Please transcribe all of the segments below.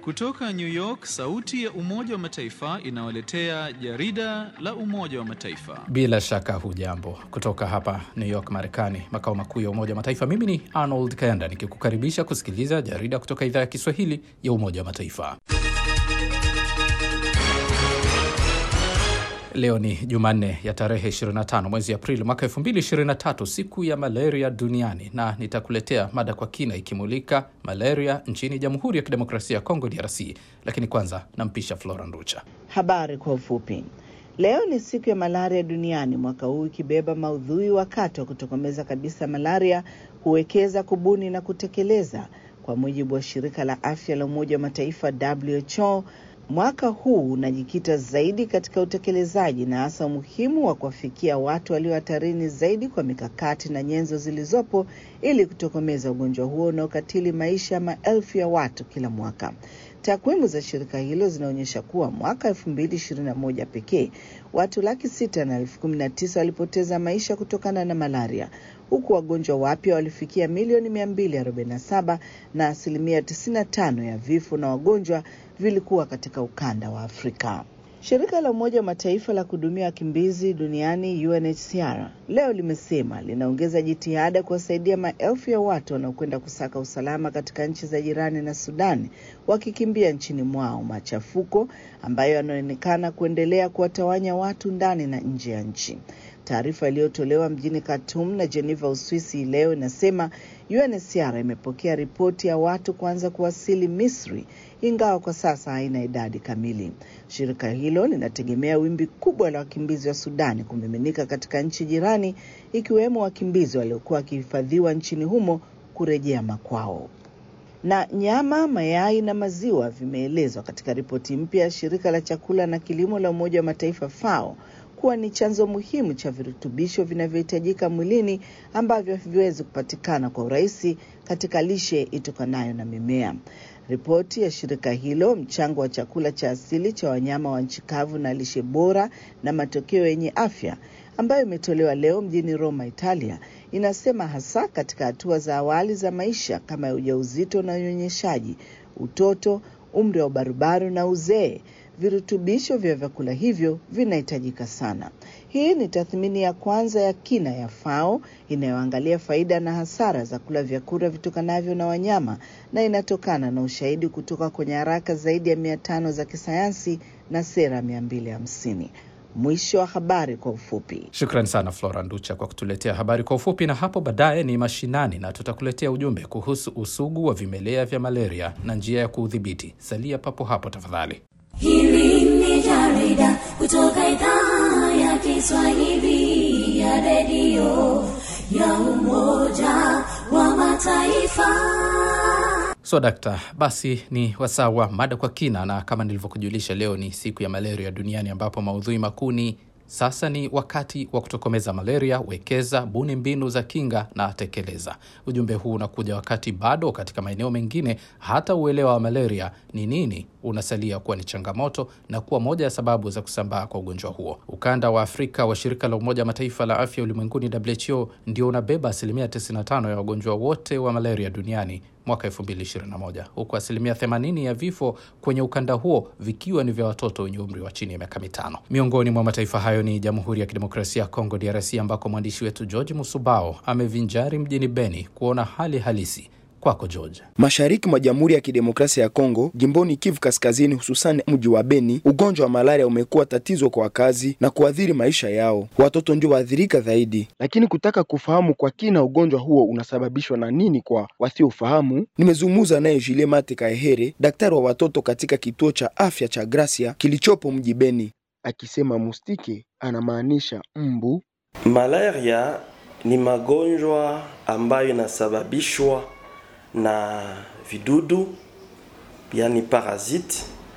Kutoka New York, sauti ya Umoja wa Mataifa inawaletea jarida la Umoja wa Mataifa. Bila shaka hujambo, kutoka hapa New York, Marekani, makao makuu ya Umoja wa Mataifa. Mimi ni Arnold Kayanda nikikukaribisha kusikiliza jarida kutoka idhaa ya Kiswahili ya Umoja wa Mataifa. Leo ni Jumanne ya tarehe 25 mwezi Aprili mwaka 2023, siku ya malaria duniani, na nitakuletea mada kwa kina ikimulika malaria nchini Jamhuri ya Kidemokrasia ya Kongo, DRC. Lakini kwanza nampisha Flora Nducha. Habari kwa ufupi. Leo ni siku ya malaria duniani, mwaka huu ikibeba maudhui wakati wa kutokomeza kabisa malaria, huwekeza, kubuni na kutekeleza. Kwa mujibu wa shirika la afya la Umoja wa Mataifa WHO, mwaka huu unajikita zaidi katika utekelezaji na hasa umuhimu wa kuwafikia watu walio hatarini zaidi kwa mikakati na nyenzo zilizopo ili kutokomeza ugonjwa huo unaokatili maisha ya maelfu ya watu kila mwaka. Takwimu za shirika hilo zinaonyesha kuwa mwaka elfu mbili ishirini na moja pekee watu laki sita na elfu kumi na tisa walipoteza maisha kutokana na malaria huku wagonjwa wapya walifikia milioni mia mbili arobaini na saba na asilimia tisini na tano ya vifo na wagonjwa vilikuwa katika ukanda wa Afrika. Shirika la Umoja wa Mataifa la kuhudumia wakimbizi duniani UNHCR leo limesema linaongeza jitihada kuwasaidia maelfu ya watu wanaokwenda kusaka usalama katika nchi za jirani na Sudani wakikimbia nchini mwao machafuko ambayo yanaonekana kuendelea kuwatawanya watu ndani na nje ya nchi. Taarifa iliyotolewa mjini Khartoum na Geneva, Uswisi leo inasema UNHCR imepokea ripoti ya watu kuanza kuwasili Misri, ingawa kwa sasa haina idadi kamili. Shirika hilo linategemea wimbi kubwa la wakimbizi wa Sudani kumiminika katika nchi jirani, ikiwemo wakimbizi waliokuwa wakihifadhiwa nchini humo kurejea makwao na nyama, mayai na maziwa vimeelezwa katika ripoti mpya ya shirika la chakula na kilimo la Umoja wa Mataifa FAO kuwa ni chanzo muhimu cha virutubisho vinavyohitajika mwilini ambavyo haviwezi kupatikana kwa urahisi katika lishe itokanayo na mimea. Ripoti ya shirika hilo, mchango wa chakula cha asili cha wanyama wa nchi kavu na lishe bora na matokeo yenye afya, ambayo imetolewa leo mjini Roma, Italia, inasema hasa katika hatua za awali za maisha kama ya ujauzito na unyonyeshaji, utoto, umri wa ubarubaru na uzee virutubisho vya vyakula hivyo vinahitajika sana. Hii ni tathmini ya kwanza ya kina ya FAO inayoangalia faida na hasara za kula vyakula vitokanavyo na wanyama na inatokana na ushahidi kutoka kwenye haraka zaidi ya mia tano za kisayansi na sera mia mbili hamsini. Mwisho wa habari kwa ufupi. Shukran sana Flora Nducha kwa kutuletea habari kwa ufupi, na hapo baadaye ni mashinani na tutakuletea ujumbe kuhusu usugu wa vimelea vya malaria na njia ya kuudhibiti. Salia papo hapo tafadhali. Hili ni jarida kutoka idhaa ya Kiswahili ya redio ya Umoja wa Mataifa. So dakta, basi ni wasaa wa mada kwa kina, na kama nilivyokujulisha, leo ni siku ya malaria duniani, ambapo maudhui makuu ni sasa ni wakati wa kutokomeza malaria, wekeza, buni mbinu za kinga na tekeleza. Ujumbe huu unakuja wakati bado katika maeneo mengine hata uelewa wa malaria ni nini unasalia kuwa ni changamoto na kuwa moja ya sababu za kusambaa kwa ugonjwa huo. Ukanda wa Afrika wa shirika la Umoja wa Mataifa la afya ulimwenguni WHO ndio unabeba asilimia 95 ya wagonjwa wote wa malaria duniani mwaka 2021 huku asilimia 80 ya vifo kwenye ukanda huo vikiwa ni vya watoto wenye umri wa chini ya miaka mitano. Miongoni mwa mataifa hayo ni Jamhuri ya Kidemokrasia ya Kongo, DRC, ambako mwandishi wetu George Musubao amevinjari mjini Beni kuona hali halisi. Kwako George. Mashariki mwa Jamhuri ya Kidemokrasia ya Kongo, jimboni Kivu Kaskazini, hususan mji wa Beni, ugonjwa wa malaria umekuwa tatizo kwa wakazi na kuathiri maisha yao. Watoto ndio waathirika zaidi. Lakini kutaka kufahamu kwa kina ugonjwa huo unasababishwa na nini kwa wasiofahamu, nimezungumza naye Jile Mate Kaehere, daktari wa watoto katika kituo cha afya cha Gracia kilichopo mji Beni, akisema mustike anamaanisha mbu. Malaria ni magonjwa ambayo inasababishwa na vidudu yani parasite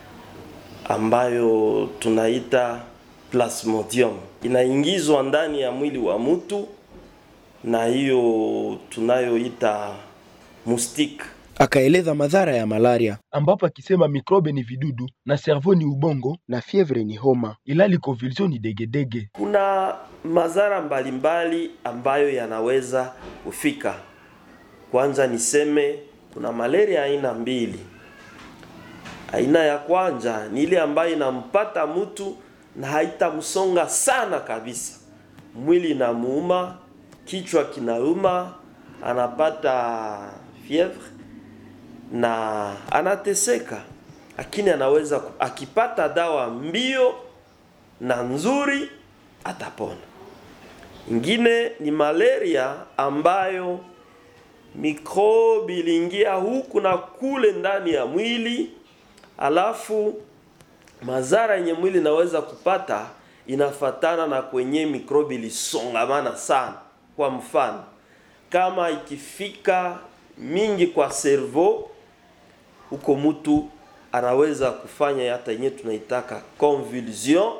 ambayo tunaita plasmodium inaingizwa ndani ya mwili wa mtu na hiyo tunayoita mustike. Akaeleza madhara ya malaria, ambapo akisema mikrobe ni vidudu na servo ni ubongo na fievre ni homa, ilali convulsion ni degedege. Kuna madhara mbalimbali ambayo yanaweza kufika. Kwanza niseme kuna malaria aina mbili. Aina ya kwanza ni ile ambayo inampata mtu na haitamsonga sana kabisa, mwili inamuuma, kichwa kinauma, anapata fievre na anateseka, lakini anaweza ku- akipata dawa mbio na nzuri atapona. Ingine ni malaria ambayo mikrobi iliingia huku na kule ndani ya mwili, alafu madhara yenye mwili inaweza kupata inafatana na kwenye mikrobi ilisongamana sana. Kwa mfano, kama ikifika mingi kwa servo, huko mtu anaweza kufanya hata yenyewe tunaitaka convulsion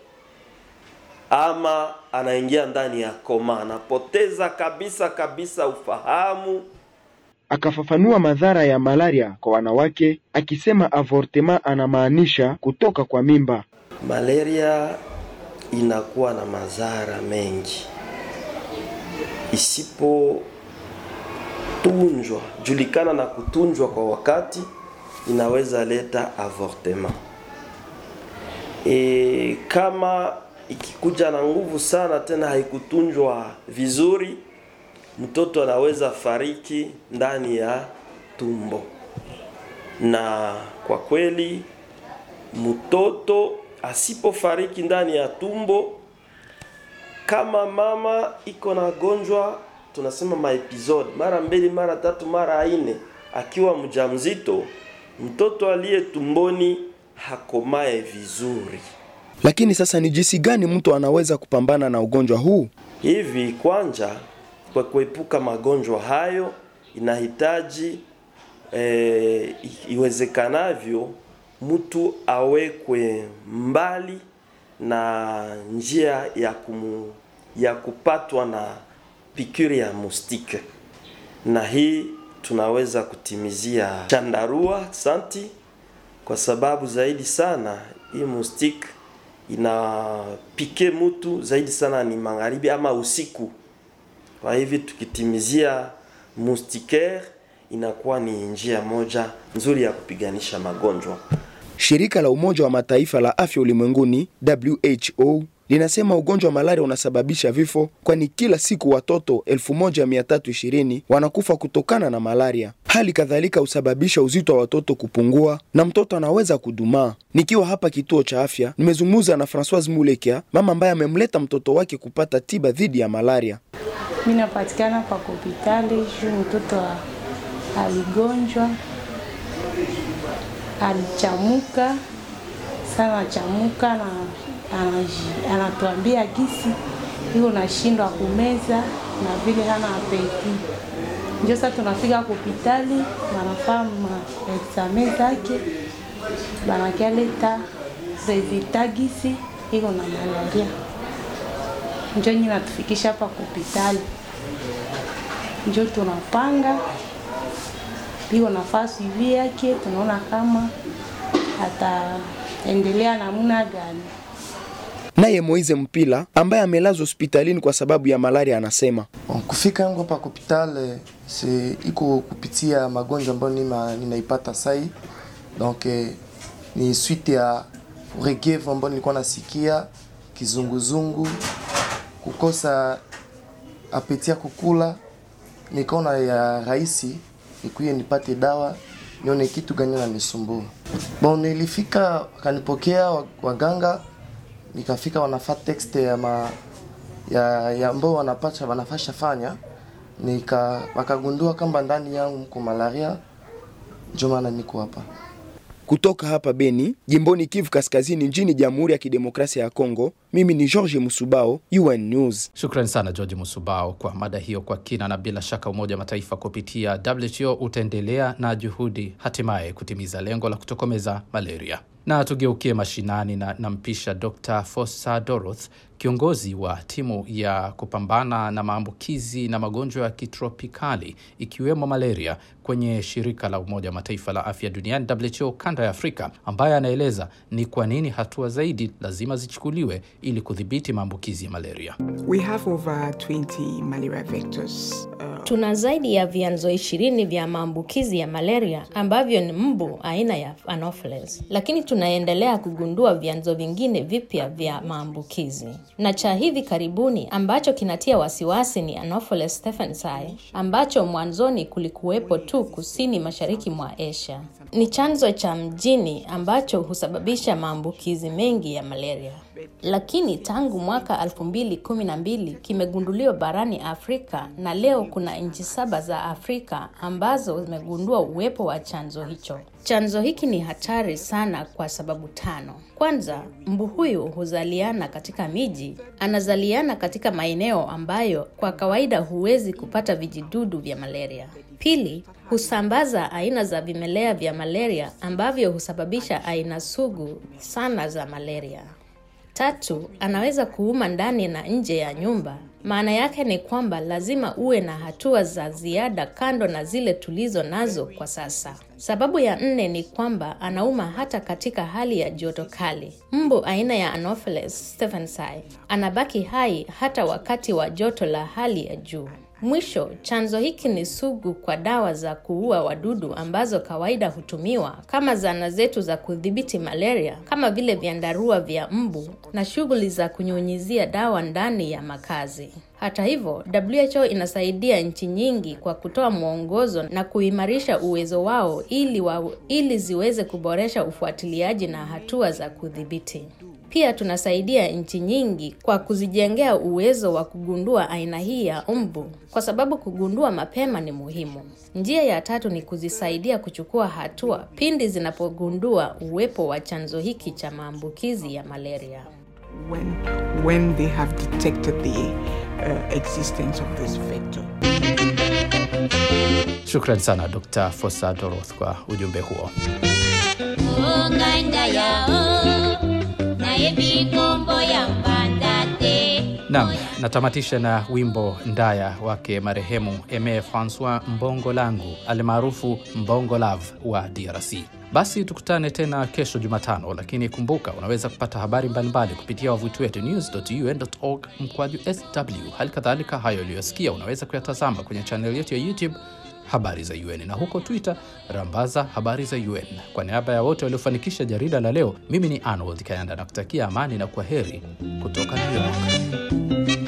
ama anaingia ndani ya koma, anapoteza kabisa kabisa ufahamu. Akafafanua madhara ya malaria kwa wanawake akisema avortement anamaanisha kutoka kwa mimba. Malaria inakuwa na madhara mengi isipotunjwa, julikana na kutunjwa kwa wakati, inaweza leta avortement. E, kama ikikuja na nguvu sana tena haikutunjwa vizuri, mtoto anaweza fariki ndani ya tumbo, na kwa kweli mtoto asipofariki ndani ya tumbo, kama mama iko na gonjwa, tunasema maepisode mara mbili, mara tatu, mara ine, akiwa mjamzito, mtoto aliye tumboni hakomae vizuri. Lakini sasa ni jinsi gani mtu anaweza kupambana na ugonjwa huu? Hivi kwanza, kwa kuepuka magonjwa hayo inahitaji e, iwezekanavyo mtu awekwe mbali na njia ya kumu, ya kupatwa na pikiri ya mustike, na hii tunaweza kutimizia chandarua santi, kwa sababu zaidi sana hii mustike inapike mtu zaidi sana ni magharibi ama usiku. Kwa hivi tukitimizia moustiquaire inakuwa ni njia moja nzuri ya kupiganisha magonjwa. Shirika la Umoja wa Mataifa la Afya Ulimwenguni WHO linasema ugonjwa wa malaria unasababisha vifo, kwani kila siku watoto 1320 wanakufa kutokana na malaria. Hali kadhalika husababisha uzito wa watoto kupungua na mtoto anaweza kudumaa. Nikiwa hapa kituo cha afya, nimezungumza na Francoise Mulekia, mama ambaye amemleta mtoto wake kupata tiba dhidi ya malaria. Mi napatikana pa hospitali juu mtoto wa- aligonjwa, alichamuka sana, chamuka na anaji- anatuambia gisi iko nashindwa kumeza na vile hana apeti. Ndio sasa tunafika hospitali, wanafaa maexame zake, banakialeta resulta gisi iko na malaria njo nyi natufikisha hapa hospitali, njo tunapanga piko nafaa suivi yake, tunaona kama ataendelea namna gani. Naye Moize Mpila ambaye amelazwa hospitalini kwa sababu ya malaria anasema Bon, kufika yangu hapa hospital se iko kupitia magonjwa ambayo nima, ninaipata sai donc eh, ni suite ya uregevu ambayo nilikuwa nasikia kizunguzungu, kukosa apeti ya kukula, nikaona ya rahisi nikuye nipate dawa nione kitu gani nanisumbua. Bon, nilifika wakanipokea wa- waganga, nikafika wanafaa text ya ma, ya, ya ambao wanapasha wanafasha fanya nika wakagundua kwamba ndani yangu mko malaria, ndio maana niko hapa. kutoka hapa Beni, jimboni Kivu Kaskazini, nchini Jamhuri ya Kidemokrasia ya Kongo. Mimi ni George Musubao, UN News. Shukrani sana George Musubao kwa mada hiyo kwa kina, na bila shaka Umoja wa Mataifa kupitia WHO utaendelea na juhudi hatimaye kutimiza lengo la kutokomeza malaria. Na tugeukie mashinani na nampisha Dr Fosa Doroth, kiongozi wa timu ya kupambana na maambukizi na magonjwa ya kitropikali ikiwemo malaria kwenye shirika la Umoja wa Mataifa la afya duniani WHO kanda ya Afrika, ambaye anaeleza ni kwa nini hatua zaidi lazima zichukuliwe ili kudhibiti maambukizi ya malaria. We have over 20 malaria vectors. Uh, Tuna zaidi ya vyanzo ishirini vya maambukizi ya malaria ambavyo ni mbu aina ya Anopheles, lakini tunaendelea kugundua vyanzo vingine vipya vya maambukizi, na cha hivi karibuni ambacho kinatia wasiwasi ni Anopheles stephensi ambacho mwanzoni kulikuwepo tu kusini mashariki mwa Asia. Ni chanzo cha mjini ambacho husababisha maambukizi mengi ya malaria lakini tangu mwaka 2012 kimegunduliwa barani Afrika na leo kuna nchi saba za Afrika ambazo zimegundua uwepo wa chanzo hicho. Chanzo hiki ni hatari sana kwa sababu tano. Kwanza, mbu huyu huzaliana katika miji, anazaliana katika maeneo ambayo kwa kawaida huwezi kupata vijidudu vya malaria. Pili, husambaza aina za vimelea vya malaria ambavyo husababisha aina sugu sana za malaria. Tatu, anaweza kuuma ndani na nje ya nyumba. Maana yake ni kwamba lazima uwe na hatua za ziada kando na zile tulizo nazo kwa sasa. Sababu ya nne ni kwamba anauma hata katika hali ya joto kali. Mbu aina ya Anopheles stephensi anabaki hai hata wakati wa joto la hali ya juu. Mwisho, chanzo hiki ni sugu kwa dawa za kuua wadudu ambazo kawaida hutumiwa kama zana zetu za kudhibiti malaria, kama vile vyandarua vya mbu na shughuli za kunyunyizia dawa ndani ya makazi. Hata hivyo, WHO inasaidia nchi nyingi kwa kutoa mwongozo na kuimarisha uwezo wao ili, wa, ili ziweze kuboresha ufuatiliaji na hatua za kudhibiti. Pia tunasaidia nchi nyingi kwa kuzijengea uwezo wa kugundua aina hii ya mbu, kwa sababu kugundua mapema ni muhimu. Njia ya tatu ni kuzisaidia kuchukua hatua pindi zinapogundua uwepo wa chanzo hiki cha maambukizi ya malaria. when, when they have detected the uh, existence of this vector. Shukran sana Dr. Fosa Doroth kwa ujumbe huo. onganda yao naye bikombo ya mbandate Nam, natamatisha na wimbo Ndaya wake marehemu Eme Francois Mbongo Langu almaarufu Mbongo Love wa DRC. Basi tukutane tena kesho Jumatano, lakini kumbuka unaweza kupata habari mbalimbali kupitia wavuti wetu news.un.org mkwaju sw. Hali kadhalika hayo uliyosikia unaweza kuyatazama kwenye chaneli yetu ya YouTube habari za UN na huko Twitter rambaza habari za UN. Kwa niaba ya wote waliofanikisha jarida la leo, mimi ni Arnold Kayanda na kutakia amani na kwa heri kutoka New York.